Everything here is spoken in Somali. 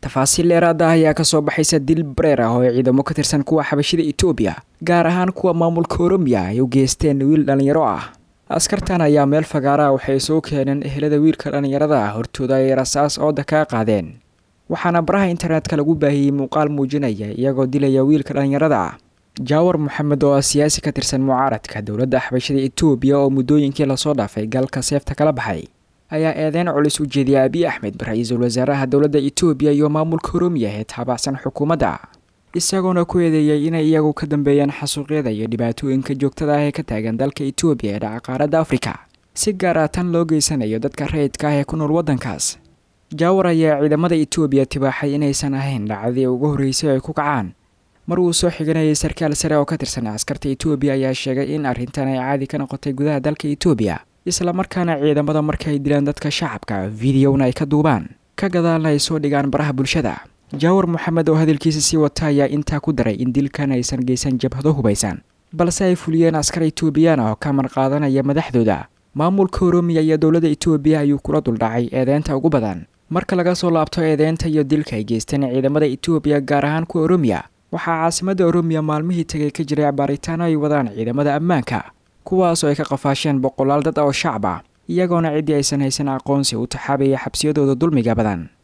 tafaasiil dheeraada ah ayaa kasoo baxaysa dil bareer ah oo ay ciidamo ka tirsan kuwa xabashida etoobiya gaar ahaan kuwa maamulka oromiya ay u geysteen wiil dhallinyaro ah askartan ayaa meel fagaara ah waxay soo keeneen ehelada wiilka dhallinyarada ah hortooda ay rasaas ooda kaa qaadeen waxaana baraha internetka lagu baahiyey muuqaal muujinaya iyagoo dilaya wiilka dhallinyarada ah jaawar moxamed oo ah siyaasi ka tirsan mucaaradka dowladda xabashada etoobiya oo muddooyinkii lasoo dhaafay galka seefta kala baxay ayaa eedeyn culus u jeediyay abiy axmed ra-iisul wasaaraha dowladda etoobiya iyo maamulka oromiya ee taabacsan xukuumadda isagoona ku eedeeyey inay iyagu ka dambeeyaan xasuuqyada iyo dhibaatooyinka joogtada ah ee ka taagan dalka etoobiya ee dhaca qaaradda afrika si gaar ah tan loo geysanayo dadka rayidka ah ee ku nool waddankaas jaawar ayaa ciidamada etoobiya tibaaxay inaysan ahayn dhacdadii ugu horreysay ay ku kacaan mar uu soo xiganayay sarkaal sare oo ka tirsan askarta etoobiya ayaa sheegay in arrintan ay caadi ka noqotay gudaha dalka etoobiya islamarkaana ciidamada marka ay dilaan dadka shacabka videona ay ka duubaan ka gadaalna ay soo dhigaan baraha bulshada jaawar moxamed oo hadalkiisa sii wata ayaa intaa ku daray in dilkan aysan geysan jabhado hubaysan balse ay fuliyeen askar etoobiyaan oo ka marqaadanaya madaxdooda maamulka oromiya iyo dowladda etoobiya ayuu kula duldhacay eedeynta ugu badan marka laga soo laabto eedeynta iyo dilka ay geysteen ciidamada etoobiya gaar ahaan kuwa oromiya waxaa caasimadda oromiya maalmihii tegay ka jiray baaritaano ay wadaan ciidamada ammaanka kuwaasoo ay ka qafaasheen boqolaal dad oo shacab ah iyagoona ciddii aysan haysan aqoonsi u taxaabaya xabsiyadooda dulmiga badan